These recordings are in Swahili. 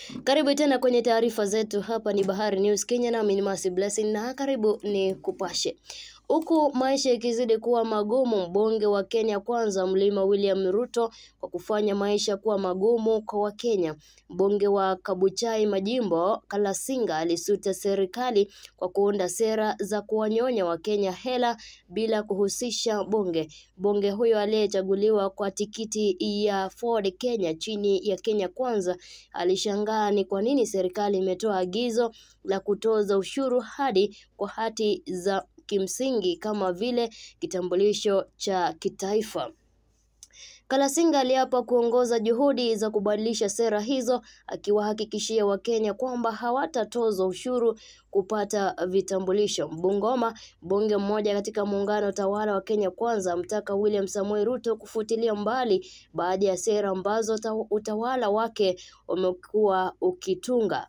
Karibu tena kwenye taarifa zetu. Hapa ni Bahari News Kenya, nami ni Mercy Blessing na karibu ni kupashe. Huku maisha ikizidi kuwa magumu, mbunge wa Kenya Kwanza Mlima William Ruto kwa kufanya maisha kuwa magumu kwa Wakenya. Mbunge wa Kabuchai Majimbo Kalasinga alisuta serikali kwa kuunda sera za kuwanyonya Wakenya hela bila kuhusisha bunge. Mbunge huyo aliyechaguliwa kwa tikiti ya Ford Kenya chini ya Kenya Kwanza alishangaa ni kwa nini serikali imetoa agizo la kutoza ushuru hadi kwa hati za kimsingi kama vile kitambulisho cha kitaifa. Kalasinga aliapa kuongoza juhudi za kubadilisha sera hizo, akiwahakikishia Wakenya kwamba hawatatozwa ushuru kupata vitambulisho. Bungoma, mbunge mmoja katika muungano tawala wa Kenya Kwanza amtaka William Samoei Ruto kufutilia mbali baadhi ya sera ambazo utawala wake umekuwa ukitunga.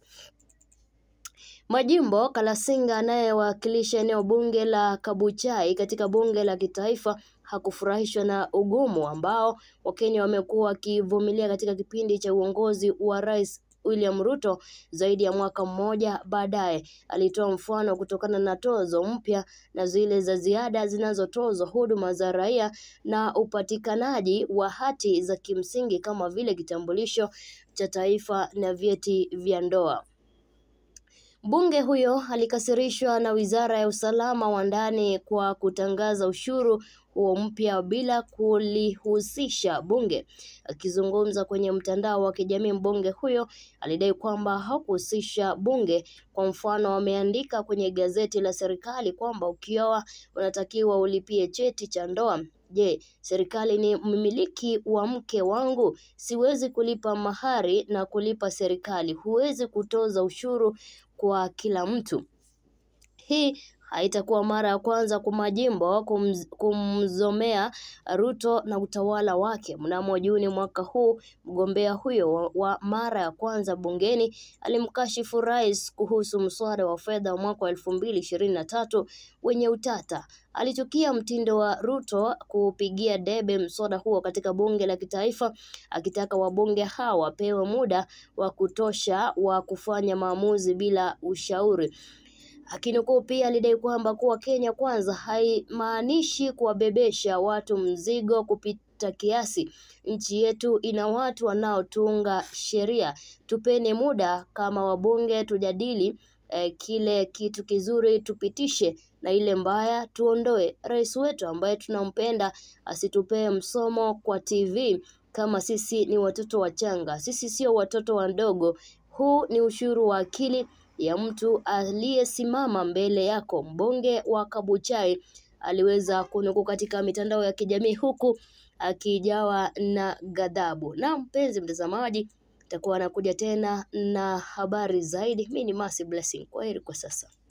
Majimbo Kalasinga anayewakilisha eneo bunge la Kabuchai katika bunge la kitaifa hakufurahishwa na ugumu ambao Wakenya wamekuwa wakivumilia katika kipindi cha uongozi wa Rais William Ruto zaidi ya mwaka mmoja baadaye. Alitoa mfano kutokana na tozo mpya na zile za ziada zinazotozwa huduma za raia na upatikanaji wa hati za kimsingi kama vile kitambulisho cha taifa na vyeti vya ndoa. Mbunge huyo alikasirishwa na Wizara ya Usalama wa Ndani kwa kutangaza ushuru huo mpya bila kulihusisha bunge. Akizungumza kwenye mtandao wa kijamii, mbunge huyo alidai kwamba hakuhusisha bunge. Kwa mfano, wameandika kwenye gazeti la serikali kwamba ukioa unatakiwa ulipie cheti cha ndoa. Je, serikali ni mmiliki wa mke wangu? Siwezi kulipa mahari na kulipa serikali. Huwezi kutoza ushuru kwa kila mtu. Hii haitakuwa mara ya kwanza kwa majimbo kumz, kumzomea Ruto na utawala wake. Mnamo Juni mwaka huu, mgombea huyo wa, wa mara ya kwanza bungeni alimkashifu rais kuhusu mswada wa fedha wa mwaka wa elfu mbili ishirini na tatu wenye utata. Alichukia mtindo wa Ruto kupigia debe mswada huo katika bunge la kitaifa, akitaka wabunge hawa wapewe muda wa kutosha wa kufanya maamuzi bila ushauri. Akinukuu pia alidai kwamba kuwa Kenya Kwanza haimaanishi kuwabebesha watu mzigo kupita kiasi. Nchi yetu ina watu wanaotunga sheria. Tupeni muda kama wabunge tujadili eh, kile kitu kizuri tupitishe na ile mbaya tuondoe. Rais wetu ambaye tunampenda asitupee msomo kwa TV kama sisi ni watoto wachanga. Sisi sio watoto wadogo. Huu ni ushuru wa akili ya mtu aliyesimama mbele yako. Mbunge wa Kabuchai aliweza kunukuu katika mitandao ya kijamii huku akijawa na ghadhabu. Na mpenzi mtazamaji, takuwa anakuja tena na habari zaidi. Mimi ni Mercy Blessing. Kwaheri kwa sasa.